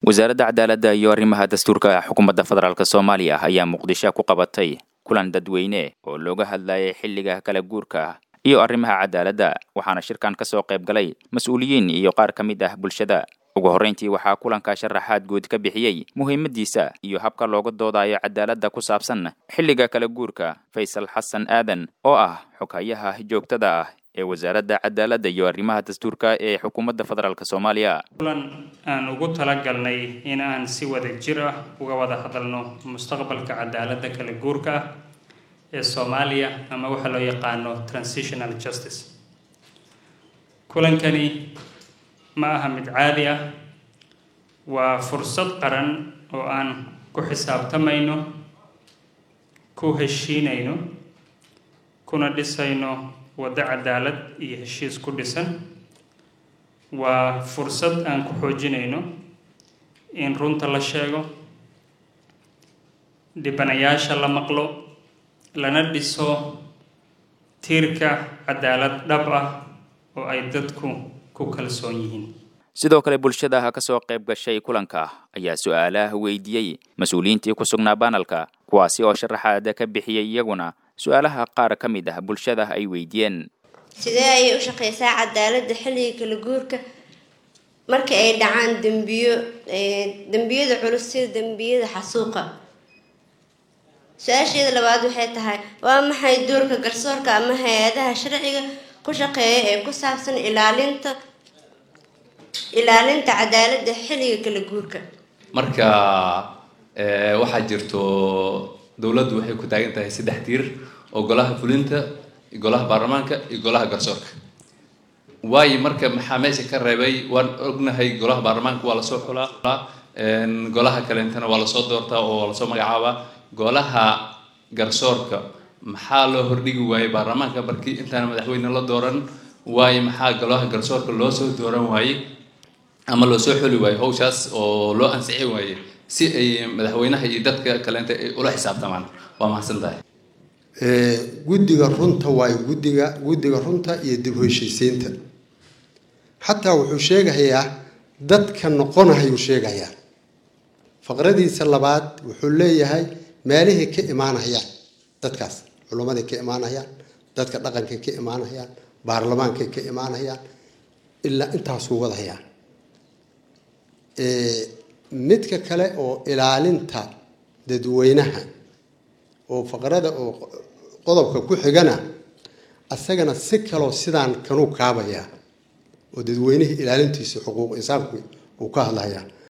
wasaaradda cadaaladda iyo arrimaha dastuurka xukuumadda federaalk soomaaliya ayaa muqdisho ku qabatay kulan dadweyne oo looga hadlayay xilliga kala guurka iyo arrimaha cadaaladda waxaana shirkan ka soo qayb galay mas-uuliyiin iyo qaar ka mid ah bulshada ugu horrayntii waxaa kulanka sharaxaad guud ka bixiyey muhiimadiisa iyo habka looga doodayo cadaaladda ku saabsan xilliga kala guurka faysal xasan aadan oo ah xoghayaha joogtada ah ee wasaaradda cadaaladda iyo arrimaha dastuurka ee xukuumadda federaalk soomaaliya kulan aan ugu talagalnay in aan si wada jir ah uga wada hadalno mustaqbalka cadaaladda kala guurka ah ee soomaaliya ama waxaa loo yaqaano transitional justice kulankani ma aha mid caadi ah waa fursad qaran oo aan ku xisaabtamayno ku heshiinayno kuna dhisayno waddo cadaalad iyo heshiis ku dhisan waa fursad aan ku xoojinayno in runta la sheego dhibanayaasha la maqlo lana dhiso tiirka cadaalad dhab ah oo ay dadku ku kalsoon yihiin sidoo kale bulshada ka soo qayb gashay kulanka ayaa su-aalaha weydiiyey mas-uuliyiintii ku sugnaa banalka kuwaasi oo sharaxaada ka bixiyey iyaguna su-aalaha qaar ka mid ah bulshada ay weydiiyeen sidee ayay u shaqeysaa cadaaladda xilliga kala guurka marka ay dhacaan dembiyo dembiyada culus sida dembiyada xasuuqa su-aasheeda labaad waxay tahay waa maxay doorka garsoorka ama hay-adaha sharciga ku shaqeeya ee ku saabsan ilaalinta ilaalinta cadaaladda xilliga kala guurka marka waxaa jirto dowladdu waxay ku taagan tahay saddex tiir oo golaha fulinta golaha baarlamaanka iyo golaha garsoorka waayo marka maxaa meesha ka reebay waan ognahay golaha baarlamaanka waa lasoo xulaa golaha kaleentana waa lasoo doortaa oo waa lasoo magacaabaa golaha garsoorka maxaa loo hordhigi waayey baarlamaanka markii intaana madaxweyne la dooran waayo maxaa golaha garsoorka loo soo dooran waayey ama loo soo xuli waayo hawshaas oo loo ansixi waaye si ay madaxweynaha iyo dadka kaleenta ay ula xisaabtamaan waa mahadsan tahay guddiga runta waayo guddiga guddiga runta iyo dib u heshiisiinta xataa wuxuu sheegayaa dadka noqonahayuu sheegayaa faqradiisa labaad wuxuu leeyahay meelihii ka imaanayaan dadkaas culummadii ka imaanayaan dadka dhaqankay ka imaanayaan baarlamaankay ka imaanayaan ilaa intaasuu wadayaa midka kale oo ilaalinta dadweynaha oo faqrada oo qodobka ku xigana asagana si kaloo sidaan kanuu kaabayaa oo dadweynihii ilaalintiisa xuquuq insaanku uu ka hadlayaa